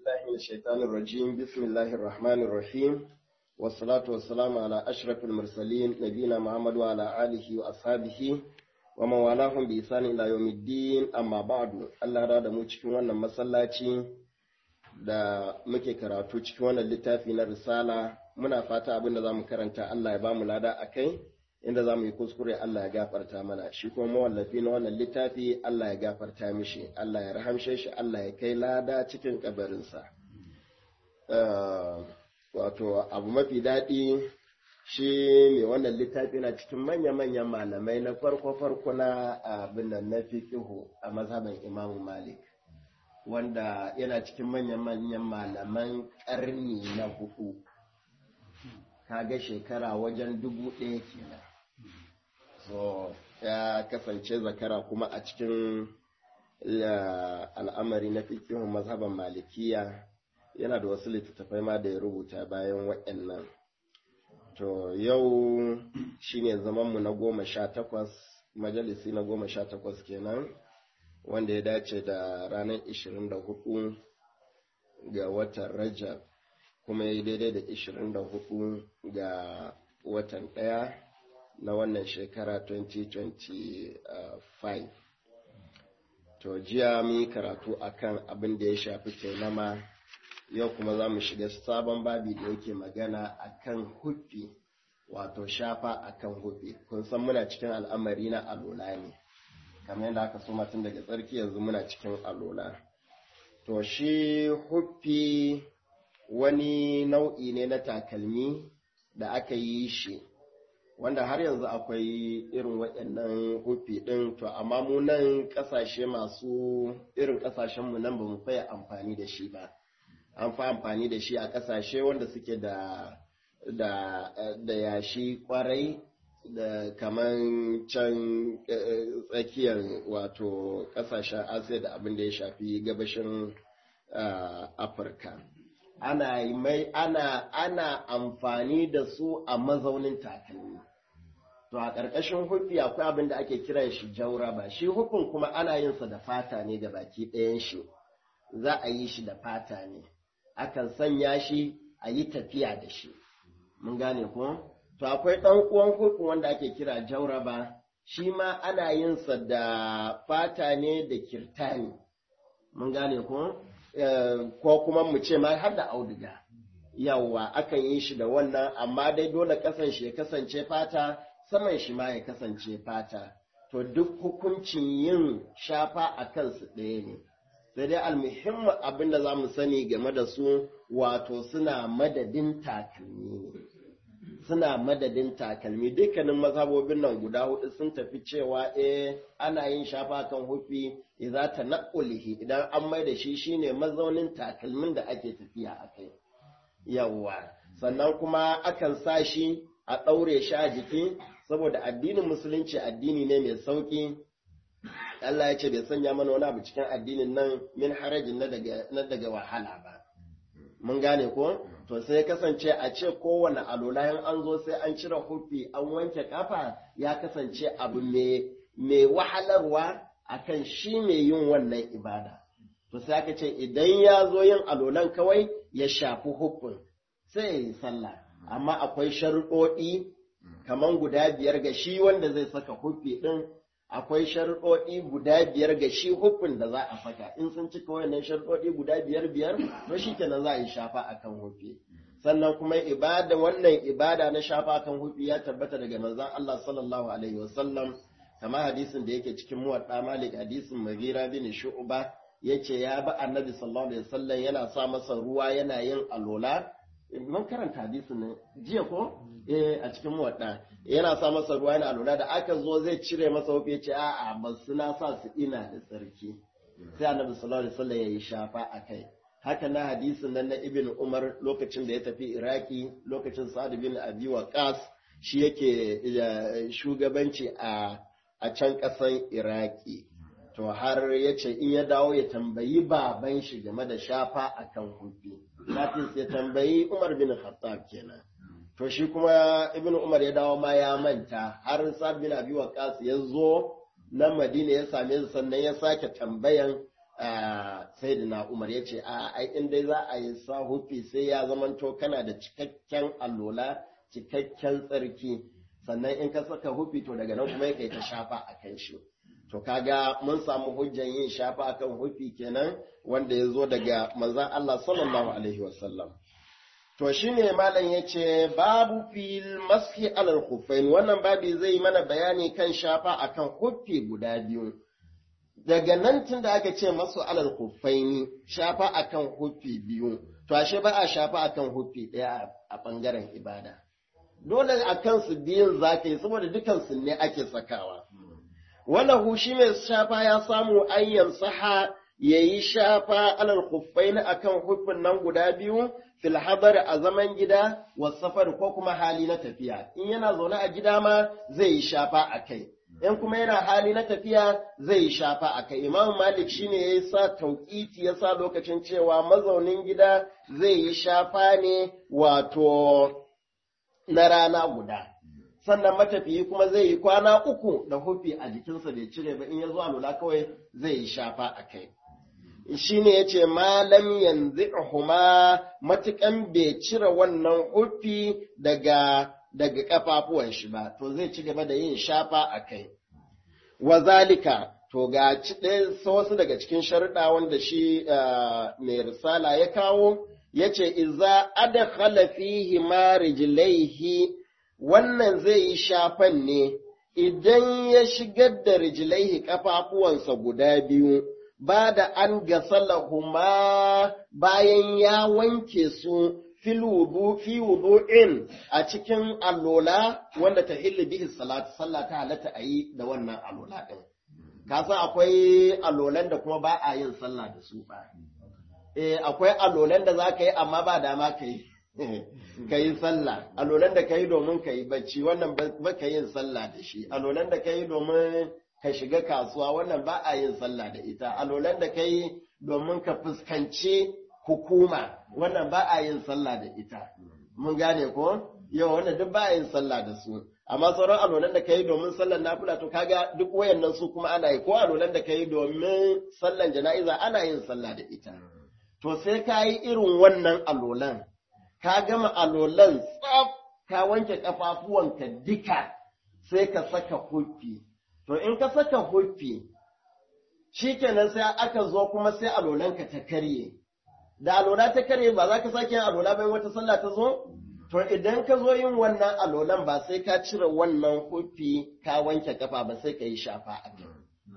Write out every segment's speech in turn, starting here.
بالله من الشيطان الرجيم بسم الله الرحمن الرحيم والصلاة والسلام على أشرف المرسلين نبينا محمد وعلى آله وأصحابه ومن والاهم بإحسان إلى يوم الدين أما بعد الله راد mu cikin wannan masallaci da muke karatu cikin wannan littafi na risala muna fata abin da zamu karanta Allah ya bamu lada akai inda zamu yi kuskure Allah ya gafarta mana shi kuma mawallafi na wannan littafi Allah ya gafarta mishi Allah ya rahamshe shi Allah ya kai lada cikin kabarinsa wato abu mafi daɗi shi mai wannan littafi na cikin manya-manyan malamai na farko-farko na abin nan na fiqihu a mazhaban Imam Malik wanda yana cikin manya-manyan malaman ƙarni na hudu kaga shekara wajen dubu ɗaya kenan so ya kasance zakara kuma a cikin al'amari na fikihun mazhaban malikiya yana da wasu littattafai ma da ya rubuta bayan waɗannan to yau shine zamanmu na goma sha takwas majalisi na goma sha takwas kenan wanda ya dace da ranar ishirin da hudu ga watan rajab kuma ya yi daidai da ishirin da hudu ga watan ɗaya na wannan shekara 2025 to jiya mu yi karatu akan abin da ya shafi taimama yau kuma za mu shiga sabon babi da yake magana akan huffi wato shafa akan huffi kun san muna cikin al'amari na alola ne kamar yadda aka so tun daga tsarki yanzu muna cikin alola to shi huffi wani nau'i ne na takalmi da aka yi shi wanda har yanzu akwai irin waɗannan hufi ɗin to amma mu nan ƙasashe masu irin ƙasashenmu nan ba mu faya amfani da shi ba an fi amfani da shi a ƙasashe wanda suke da da da yashi kwarai da kaman can tsakiyar wato ƙasashen asiya da abin da ya shafi gabashin afirka ana mai ana ana amfani da su a mazaunin takalmi to a ƙarƙashin hufi akwai abin da ake kiran shi jauraba shi hufin kuma ana yin sa da fata ne ga baki ɗayan shi za a yi shi da fata ne akan sanya shi a yi tafiya da shi mun gane ko to akwai ɗan uwan hufin wanda ake kira jauraba shi ma ana yin sa da fata ne da kirtani mun gane ko ko kuma mu ce ma har da auduga yawwa akan yi shi da wannan amma dai dole kasan shi ya kasance fata saman shi ma ya kasance fata to duk hukuncin yin shafa a kansu ɗaya ne sai dai almuhimmin abin da za mu sani game da su wato suna madadin takalmi ne suna madadin takalmi dukkanin mazhabobin nan guda hudu sun tafi cewa eh ana yin shafa kan hufi idza tanqulihi idan an mai da shi shine mazaunin takalmin da ake tafiya a kai yawwa sannan kuma akan sa shi a ɗaure shi a jiki saboda addinin musulunci addini ne mai sauƙi Allah ya ce bai sanya mana wani abu cikin addinin nan min harajin na daga wahala ba mun gane ko to sai ya kasance a ce kowane alola in an zo sai an cire hufi an wanke kafa ya kasance abu mai wahalarwa akan shi mai yin wannan ibada to sai aka ce idan ya zo yin alolan kawai ya shafi hufin sai ya yi sallah amma akwai sharuɗoɗi kaman guda biyar ga shi wanda zai saka hufi ɗin akwai sharuɗoɗi guda biyar ga shi hufin da za a saka in sun cika wayannan sharuɗoɗi guda biyar biyar to shi kenan za a yi shafa akan hufi sannan kuma ibada wannan ibada na shafa akan hufi ya tabbata daga manzon Allah sallallahu alaihi wasallam kamar hadisin da yake cikin muwadda malik hadisin magira bin shu'ba yace ya ba annabi sallallahu alaihi wasallam yana sa masa ruwa yana yin alola mun karanta hadisin ne jiya ko eh a cikin muwadda yana sa masa ruwa yana alola da aka zo zai cire masa wufe yace a'a ba su na sa su ina da tsarki sai annabi sallallahu alaihi wasallam yayi shafa akai haka na hadisin nan na ibn umar lokacin da ya tafi iraki lokacin sa'ad bin abi waqas shi yake shugabanci a a can ƙasan iraki to har ya ce in ya dawo ya tambayi baban shi game da shafa a kan hufi Nafis ya tambayi umar bin khattab kenan to shi kuma ibn umar ya dawo ma ya manta har sa'ad bin abi waqas ya zo na madina ya same su sannan ya sake tambayan sayyidina Umar ya ce a ai in dai za a yi sa hufi sai ya zamanto kana da cikakken allola cikakken tsarki sannan in ka saka hufi to daga nan kuma ya kai ta shafa a kan shi to kaga mun samu hujjan yin shafa akan hufi kenan wanda ya zo daga manzon Allah sallallahu alaihi wasallam to shine malam yace babu fil mashi alal khuffain wannan babi zai mana bayani kan shafa akan hufi guda biyu daga nan tun da aka ce masu alal khuffaini shafa akan hufi biyu to ashe ba a shafa akan hufi ɗaya a ɓangaren ibada dole a kansu biyun za ka yi saboda dukansu ne ake sakawa walahu shi mai shafa ya samu ayyan saha ya yi shafa alal khuffaini akan hufin nan guda biyu fil hadar a zaman gida wa safar ko kuma hali na tafiya in yana zaune a gida ma zai yi shafa a kai in kuma yana hali na tafiya zai yi shafa a kai imam malik shine ya yi sa tauƙiti ya sa lokacin cewa mazaunin gida zai yi shafa ne wato na rana guda sannan matafiyi kuma zai yi kwana uku da hufi a jikinsa bai cire ba in ya zo lula kawai zai yi shafa a kai shi ne ya ce malam yanzu huma matukan bai cire wannan hufi daga daga kafafuwan shi ba to zai ci gaba da yin shafa a kai wazalika to ga wasu daga cikin sharuɗa wanda shi mai risala ya kawo ya ce iza adakhala fihi ma rijlaihi wannan zai yi shafan ne idan ya shigar da rijlaihi kafafuwansa guda biyu ba da an gasalahuma bayan ya wanke su fil wudu fi wudu'in a cikin allola wanda ta hilli bihi salatu sallah ta halatta a yi da wannan allola din ka san akwai allolan da kuma ba a yin sallah da su ba eh akwai allolan da za ka yi amma ba dama ka yi ka yi sallah allolan da ka yi domin ka yi bacci wannan ba ka yin sallah da shi allolan da ka yi domin ka shiga kasuwa wannan ba a yin sallah da ita allolan da ka yi domin ka fuskanci hukuma wannan ba a yin sallah da ita mun gane ko yau wannan duk ba a yin sallah da su amma sauran alolan da kai domin sallar nafila to kaga duk wayannan su kuma ana yi ko alolan da kai domin sallar jana'iza ana yin sallah da ita to sai ka yi irin wannan alolan ka gama alolan tsaf ka wanke kafafuwanka duka sai ka saka huffi to in ka saka huffi shikenan sai aka zo kuma sai alolanka ta karye da alola ta kare ba za ka sake yin alola bayan wata sallah ta zo? To idan ka zo yin wannan alolan ba sai ka cire wannan hufi ka wanke kafa ba sai ka yi shafa a kai.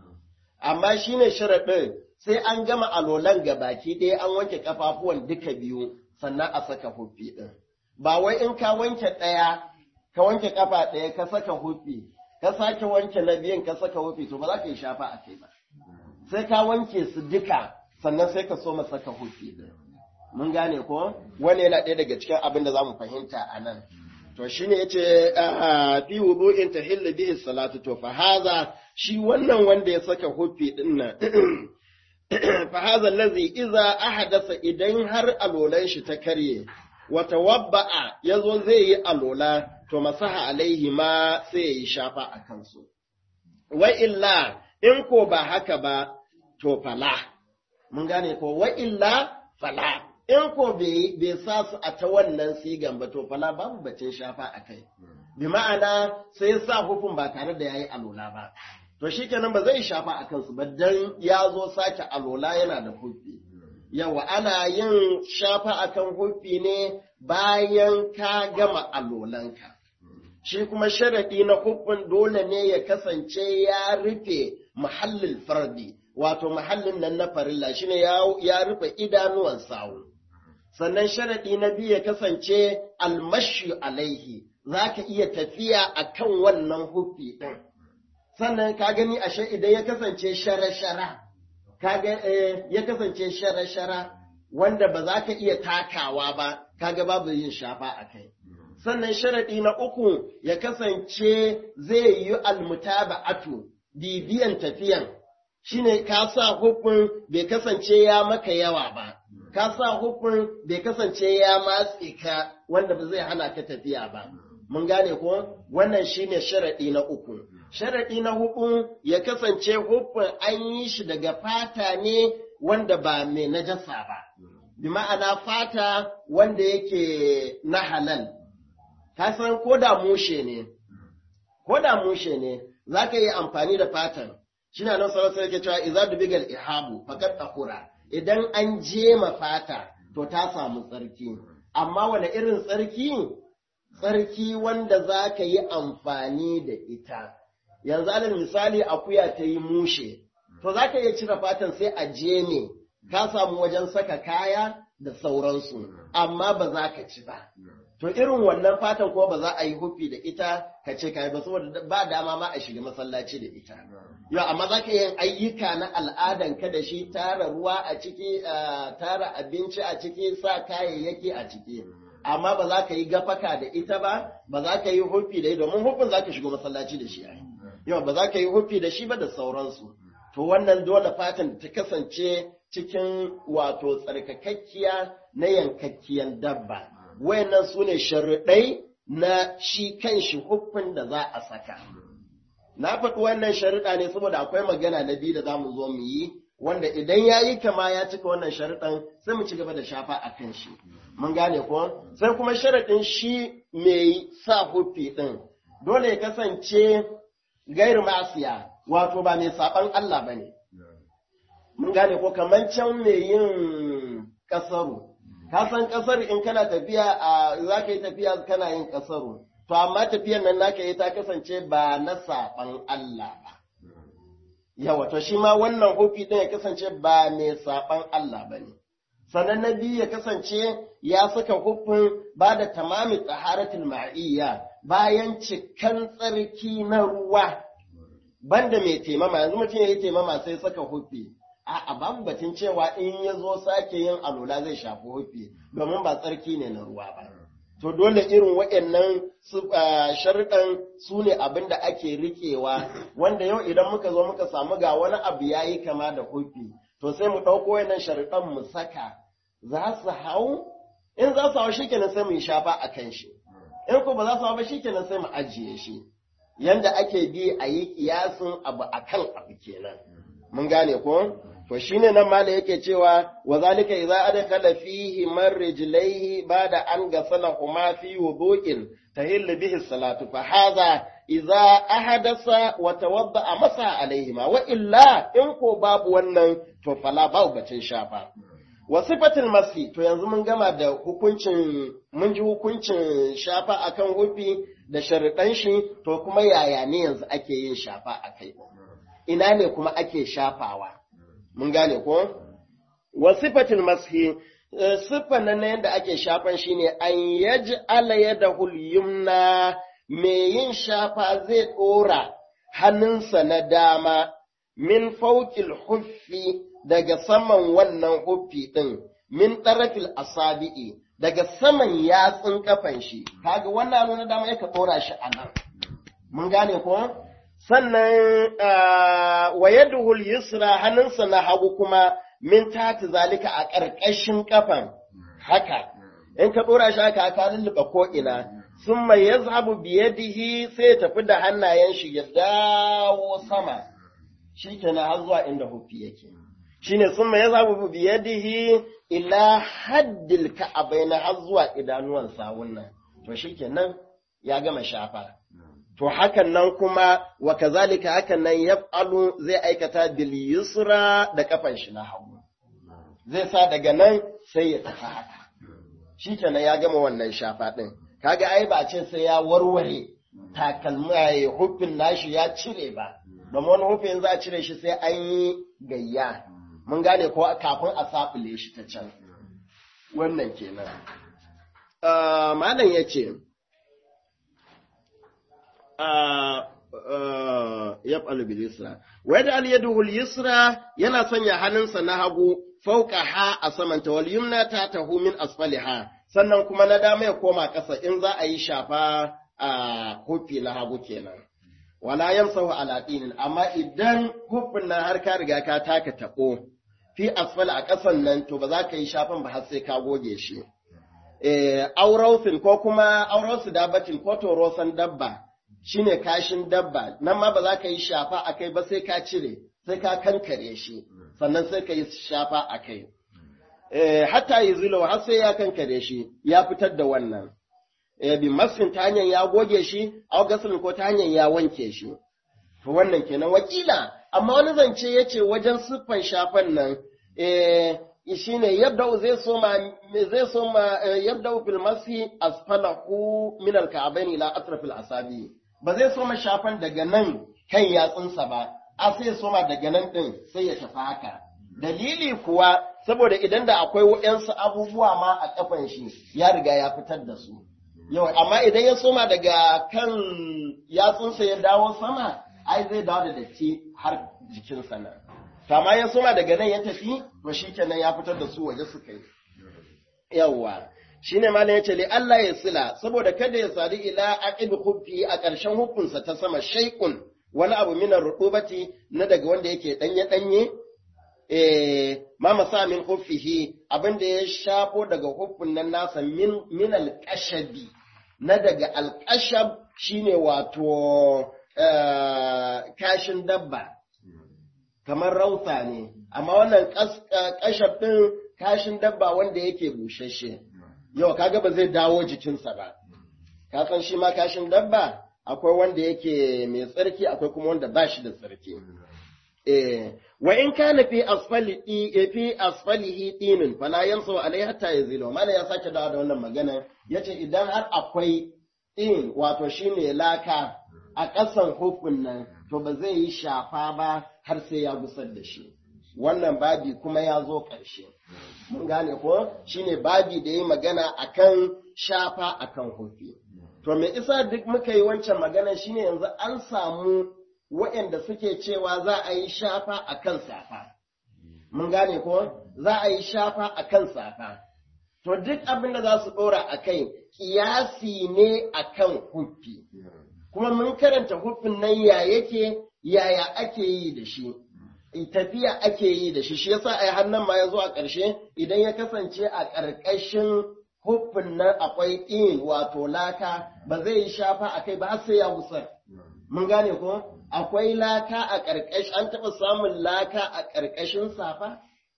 Amma shi ne sharaɗin sai an gama alolan ga baki ɗaya an wanke kafafuwan duka biyu sannan a saka hufi ɗin. Ba wai in ka wanke ɗaya, ka wanke kafa ɗaya ka saka hufi, ka sake wanke na biyun ka saka hufi to ba za ka yi shafa a kai ba. Sai ka wanke su duka sannan sai ka so saka hufi mun gane ko wani yana ɗaya daga cikin abin da za mu fahimta a nan to shi ne ya ce fi wudu'in ta hillu bihi salatu to fa haza shi wannan wanda ya saka hufi din nan fa haza allazi iza ahadasa idan har alolan shi ta karye wa tawabba'a yazo zai yi alola to masaha alaihi ma sai ya yi shafa a kansu wa illa in ko ba haka ba to fala mun gane ko wa illa fala in ko bai sa su a ta wannan sigan ba to fala babu bacin shafa a kai bi ma'ana sai sa hukun ba tare da yayi alola ba to shikenan ba zai shafa a kansu ba dan ya zo sake alola yana da hufi yawa ana yin shafa akan hufi ne bayan ka gama alolanka shi kuma sharadi na hukun dole ne ya kasance ya rufe muhallin fardi wato mahallin nan na farilla shine ya rufe idanuwan sawu sannan sharaɗi na biyu ya kasance almashi alaihi za ka iya tafiya a kan wannan hufi ɗin sannan ka gani ashe idan ya kasance shara-shara ya kasance shara-shara wanda ba za ka iya takawa ba kaga babu yin shafa a kai sannan sharaɗi na uku ya kasance zai yi almutaba'atu bibiyan tafiyan shine ka sa hukun bai kasance ya maka yawa ba, ka sa hukun bai kasance ya matse ka wanda ba zai hana ka tafiya ba. Mun gane ko wannan shine sharaɗi na uku. Sharaɗi na hukun ya kasance hukun an yi shi daga fata ne wanda ba mai najasa ba bi ma'ana fata wanda yake na halal ka san ko da mushe ne ko da mushe ne za ka yi amfani da fatan shi na nan sarasa yake cewa iza dubigal ihabu fakat tahura idan an jema fata to ta samu tsarki amma wani irin tsarki tsarki wanda za ka yi amfani da ita yanzu alal misali akuya ta yi mushe to za ka iya cire fatan sai a jeme ka samu wajen saka kaya da sauransu amma ba za ka ci ba To irin wannan fatan ko ba za a yi hufi da ita ka ce kai ba saboda ba dama ma a shiga masallaci da ita. Yau amma za ka yin ayyuka na al'adan ka da shi tara ruwa a ciki, tara abinci a ciki, sa kayayyaki a ciki. Amma ba za ka yi gafaka da ita ba, ba za ka yi hufi da ita domin hufin za ka shiga masallaci da shi. Yau ba za ka yi hufi da shi ba da sauransu. To wannan dole fatan ta kasance cikin wato tsarkakakkiya na yankakkiyan dabba. wayannan su ne sharuɗai na shi kan shi hukun da za a saka. Na faɗi wannan sharuɗa ne saboda akwai magana na biyu da za mu zo mu yi, wanda idan ya yi kama ya cika wannan sharuɗan sai mu ci gaba da shafa a kan shi. Mun gane ko? Sai kuma sharaɗin shi mai sa hufi ɗin, dole ya kasance gairu masiya, wato ba mai saɓan Allah ba ne. Mun gane ko kamar can mai yin ƙasaru. ka san kasar in kana tafiya a za ka yi tafiya kana yin kasaru to amma tafiyan nan naka yi ta kasance ba na saban Allah ba yawa to shi ma wannan hufi din ya kasance ba mai saban Allah ba ne sannan na biyu ya kasance ya saka hufin ba da tamami taharatul ma'iyya bayan cikan tsarki na ruwa banda mai taimama yanzu mutum ya yi taimama sai saka hufi A'a babu batun cewa in ya zo sake yin alula zai shafi hufi domin ba tsarki ne na ruwa ba. To dole irin waɗannan sharuɗan su ne abin da ake riƙewa wanda yau idan muka zo muka samu ga wani abu ya yi kama da hufi to sai mu ɗauko waɗannan sharuɗan mu saka za su hau in za su hau shi kenan sai mu yi shafa a kan shi in ko ba za su hau ba shi kenan sai mu ajiye shi yanda ake bi a yi kiyasin abu akan abu kenan. mun gane ko to shine nan mala yake cewa wa zalika idza adkhala fihi man rijlaihi bada an gasala huma fi wudu'in tahill bihi salatu fa hadha idza ahadasa wa tawadda masa alaihima wa illa in ko babu wannan to fala babu bacin shafa wa sifatul masi to yanzu mun gama da hukuncin mun ji hukuncin shafa akan hufi da sharuɗan shi to kuma yaya ne yanzu ake yin shafa akai ina ne kuma ake shafawa mun gane ko wa sifatul mashi siffan nan yadda ake shafan shine an yaj'ala yadahu yumna me yin shafa zai dora hannunsa na dama min fawqil huffi daga saman wannan huffi din min tarafil asabi'i daga saman yatsun kafan shi kaga wannan hannu na dama yaka dora shi a nan mun gane ko sannan wa yaduhul yusra hannunsa na hagu kuma min tati zalika a ƙarƙashin kafan haka in ka ɗora shi haka ka lulluɓa ko ina sun mai ya zabu biyadihi sai ya tafi da hannayen shi ya dawo sama shi kenan har zuwa inda hufi yake shine sun mai ya zabu biyadihi ila haddil ka'abaina har zuwa idanuwan sawun nan to shi kenan ya gama shafa to hakan nan kuma wa kazalika hakan nan yaf'alu zai aikata bil yusra da kafan shi na hagu zai sa daga nan sai ya tafi haka shikenan ya gama wannan shafa din kaga ai ba ce sai ya warware takalma ya hufin nashi ya cire ba domin wani hufin za a cire shi sai an yi gayya mun gane ko kafin a safule shi ta can wannan kenan malam ya ce yaf'alu bil yusra wa yaj'al yaduhu al yusra yana sanya hannunsa na hagu fauka ha a samanta wal yumna ta tahu min asfaliha sannan kuma na dama ya koma ƙasa in za a yi shafa a hufi na hagu kenan wala yamsahu ala dinin amma idan hufin nan har ka riga ka taka tabo fi asfal a ƙasan nan to ba za ka yi shafan ba har sai ka goge shi eh aurausin ko kuma aurausu dabbatin ko torosan dabba shine kashin dabba nan ma ba za ka yi shafa a kai ba sai ka cire sai ka kankare shi sannan sai ka yi shafa a kai hatta yi zilo har sai ya kankare shi ya fitar da wannan bi masin ta hanyar ya goge shi a gasulin ko ta hanyar ya wanke shi to wannan kenan wakila amma wani zance ya ce wajen siffan shafan nan shi ne yabda zai soma zai soma yabda fil masi asfalahu min al-ka'bayn ila atrafil asabi ba zai soma shafan daga nan kan yatsunsa ba a sai soma daga nan din sai ya tafi haka dalili kuwa saboda idan da akwai waɗansu abubuwa ma a kafan shi ya riga ya fitar da su yau amma idan ya soma daga kan yatsunsa ya dawo sama ai zai dawo da datti har jikinsa nan kama ya soma daga nan ya tafi to shi kenan ya fitar da su waje suka yi yawwa shine malam yace li Allah ya sila saboda kada ya sadu ila aqib khuffi a ƙarshen hukunsa ta sama shay'un wani abu min rutubati na daga wanda yake danye danye eh ma masa min khuffihi abinda ya shafo daga huffin nan nasa min min alqashabi na daga alqashab shine wato kashin dabba kamar rauta ne, amma wannan ƙashaf ɗin kashin dabba wanda yake bushashe, yau kaga ba zai dawo jikinsa ba, ka san shi ma kashin dabba akwai wanda yake mai tsarki akwai kuma wanda ba shi da tsarki. Eh, wa in kana fi asfali fi asfalihi dinin fala yansu alai hatta yazilo mana ya sake dawo da wannan magana yace idan har akwai din wato shine laka a ƙasan hufin nan to ba zai yi shafa ba har sai ya gusar da shi wannan babi kuma ya zo ƙarshe mun gane ko shine babi da yi magana akan shafa akan hufi to me isa duk muka yi wancan magana shine yanzu an samu waɗanda suke cewa za a yi shafa akan safa mun gane ko za a yi shafa akan safa to duk abin da za su ɗora a kai ƙiyasi ne akan hufi kuma mun karanta hufin nan ya yake yaya ake yi da shi tafiya ake yi da shi shi yasa ai hannun ma ya zo a ƙarshe idan ya kasance a ƙarƙashin hufin nan akwai in wato laka ba zai yi shafa a kai ba har sai ya gusar mun gane ko akwai laka a ƙarƙashin an taɓa samun laka a ƙarƙashin safa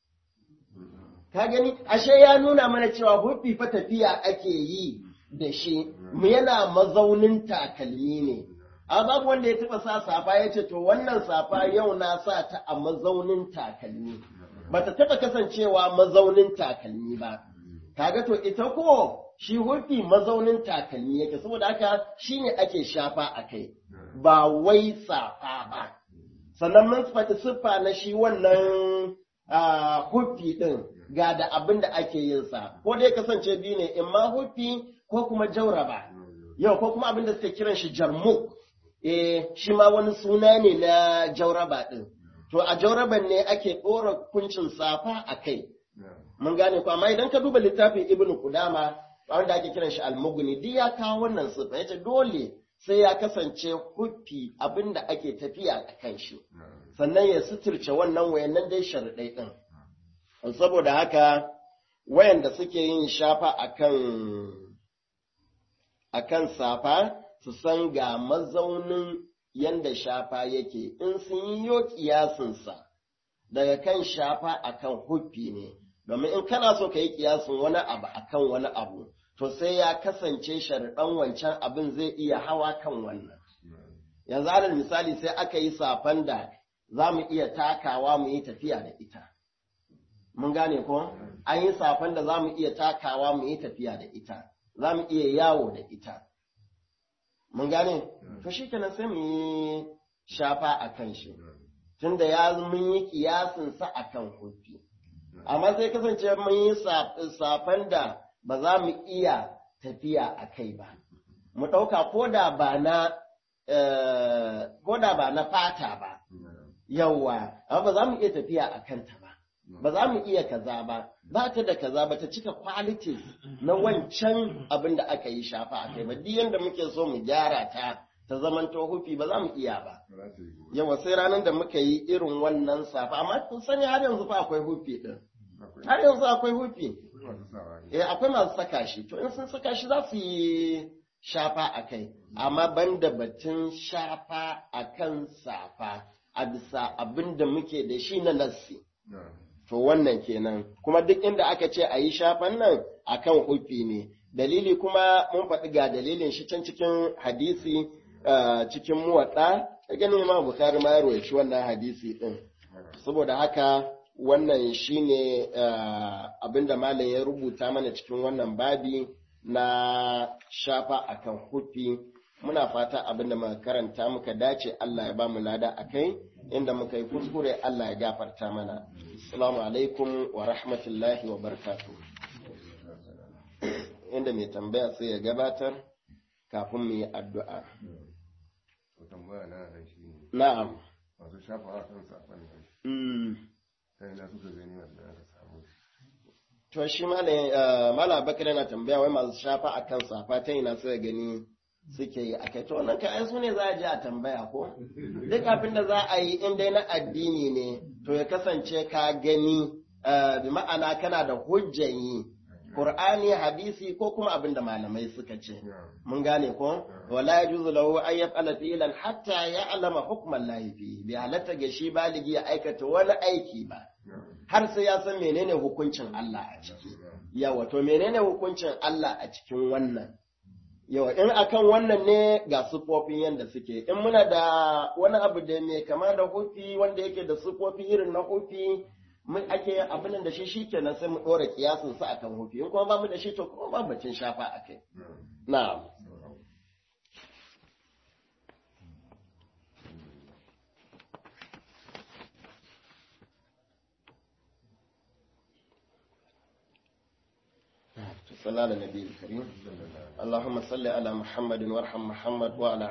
ka gani ashe ya nuna mana cewa hufi fa tafiya ake yi da shi mu yana mazaunin takalmi ne a babu wanda ya taba sa safa ya ce to wannan safa yau na sa ta a mazaunin takalmi bata taba kasancewa mazaunin takalmi ba kaga to ita ko shi hufi mazaunin takalmi yake saboda haka shine ake shafa a kai ba wai safa ba sannan mun faɗi siffa na shi wannan hufi ɗin ga da abin da ake yin sa ko dai kasance biyu ne in ma hufi ko kuma jauraba yau ko kuma abin da suke kiran shi jarmuk eh shi ma wani suna ne na jauraba din to a jauraban ne ake ɗora kuncin safa a kai mun gane ko amma idan ka duba littafin ibn kudama wanda ake kiran shi almuguni duk ya kawo wannan sifa yace dole sai ya kasance huffi abin da ake tafiya a kan shi sannan ya suturce wannan wayannan dai sharuɗai ɗin saboda haka wayanda suke yin shafa akan akan safa su san ga mazaunin yanda shafa yake in sun yi yo kiyasinsa daga kan shafa akan huffi ne domin in kana so ka yi kiyasin wani abu akan wani abu to sai ya kasance sharuɗan wancan abin zai iya hawa kan wannan yanzu alal misali sai aka yi safan da za mu iya takawa mu yi tafiya da ita mun gane ko an yi safan da za mu iya takawa mu yi tafiya da ita za mu iya yawo da ita mun gane to shi kenan sai mu yi shafa a kan shi tunda ya mun yi kiyasinsa a kan hufi amma sai kasance mun yi safan da ba za mu iya tafiya a kai ba mu ɗauka ko da ba na ko da ba na fata ba yawwa amma ba za mu iya tafiya a kanta ba ba za mu iya kaza ba ba ta da kaza ba ta cika qualities na wancan abin da aka yi shafa a kai ba duk yanda muke so mu gyara ta ta zaman hufi ba za mu iya ba yawa sai ranar da muka yi irin wannan safa amma kun sani har yanzu fa akwai hufi din har yanzu akwai hufi eh akwai masu saka shi to in sun saka shi za su yi shafa a kai amma banda batun shafa a kan safa a bisa abin da muke da shi na nassi to wannan kenan kuma duk inda aka ce a yi shafan nan akan hufi ne dalili kuma mun faɗi ga dalilin shi can cikin hadisi cikin muwaɗa ta ganin ma bukari ma ya shi wannan hadisi ɗin saboda haka wannan shine abinda malam ya rubuta mana cikin wannan babi na shafa akan hufi muna fata abinda muka karanta muka dace Allah ya ba mu lada akai inda muka yi kuskure Allah ya gafarta mana assalamu alaikum wa rahmatullahi wa barakatuh inda mai tambaya sai ya gabatar kafin mu yi addu'a na'am masu shafa a kan safan sai na suka gani wanda aka samu to shi mala bakar yana tambaya wai masu shafa a kan safa ta ina suka gani suke yi a kai to wannan kayan su ne za a je a tambaya ko duk abin da za a yi in dai na addini ne to ya kasance ka gani bi ma'ana kana da hujjan yi Qur'ani hadisi ko kuma abin da malamai suka ce mun gane ko wala yajuzu lahu an yaf'ala fi'lan hatta ya'lama hukman lahi fi bi halatta ga shi baligi ya aikata wani aiki ba har sai ya san menene hukuncin Allah a ciki yawa to menene hukuncin Allah a cikin wannan yawa in akan wannan ne ga sufofin yadda suke in muna da wani abu da mai kama da hufi wanda yake da sufofi irin na hufi mun ake abin da shi shikenan sai mu dora kiyasin sa akan hufi in kuma ba mu da shi to kuma ba bacin shafa akai na'am صلى على النبي الكريم اللهم صل على محمد وارحم محمد وعلى